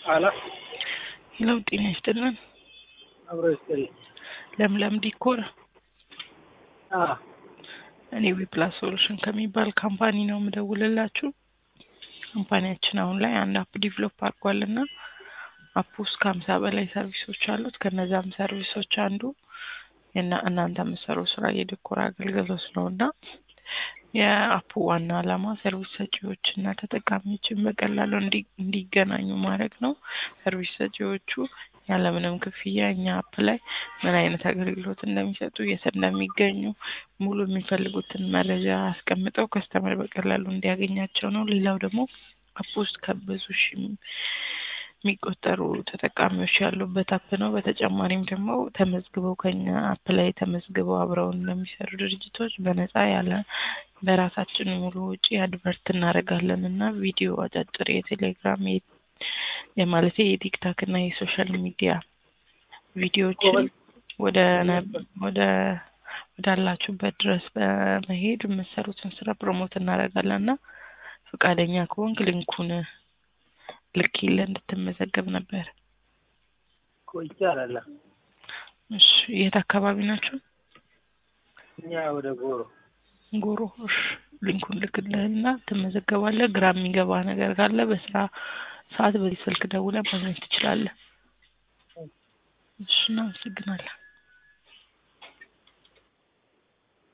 አላ ሄሎ ጤና ይስጥልን። አብሮ ይስጥልኝ። ለምለም ዲኮር አ እኔ ዊፕላስ ሶሉሽን ከሚባል ካምፓኒ ነው የምደውልላችሁ። ካምፓኒያችን አሁን ላይ አንድ አፕ ዲቨሎፕ አድርጓልና አፕ ውስጥ ከሀምሳ በላይ ሰርቪሶች አሉት። ከነዛም ሰርቪሶች አንዱ እና እናንተ የምትሰሩ ስራ የዲኮር አገልግሎት ነው እና የአፑ ዋና ዓላማ ሰርቪስ ሰጪዎች እና ተጠቃሚዎችን በቀላሉ እንዲ- እንዲገናኙ ማድረግ ነው። ሰርቪስ ሰጪዎቹ ያለምንም ክፍያ እኛ አፕ ላይ ምን አይነት አገልግሎት እንደሚሰጡ፣ የት እንደሚገኙ ሙሉ የሚፈልጉትን መረጃ አስቀምጠው ከስተመር በቀላሉ እንዲያገኛቸው ነው። ሌላው ደግሞ አፕ ውስጥ ከብዙ ሺህ የሚቆጠሩ ተጠቃሚዎች ያሉበት አፕ ነው። በተጨማሪም ደግሞ ተመዝግበው ከኛ አፕ ላይ ተመዝግበው አብረውን ለሚሰሩ ድርጅቶች በነፃ ያለ በራሳችን ሙሉ ውጪ አድቨርት እናደርጋለን እና ቪዲዮ አጫጭር የቴሌግራም የ- የማለቴ የቲክታክ እና የሶሻል ሚዲያ ቪዲዮዎችን ወደ ነ- ወደ ወዳላችሁበት ድረስ በመሄድ የምትሰሩትን ስራ ፕሮሞት እናደርጋለን እና ፈቃደኛ ከሆንክ ሊንኩን ልኬልህ እንድትመዘገብ ነበር። ቆይቼ አይደለም እሺ፣ የት አካባቢ ናቸው? እኛ ወደ ጎሮ ጎሮ። እሺ፣ ሊንኩን ልክልህና ትመዘገባለህ። ግራ የሚገባ ነገር ካለ በስራ ሰዓት በዚህ ስልክ ደውለህ ማግኘት ትችላለህ። እሺ፣ እናመሰግናለን።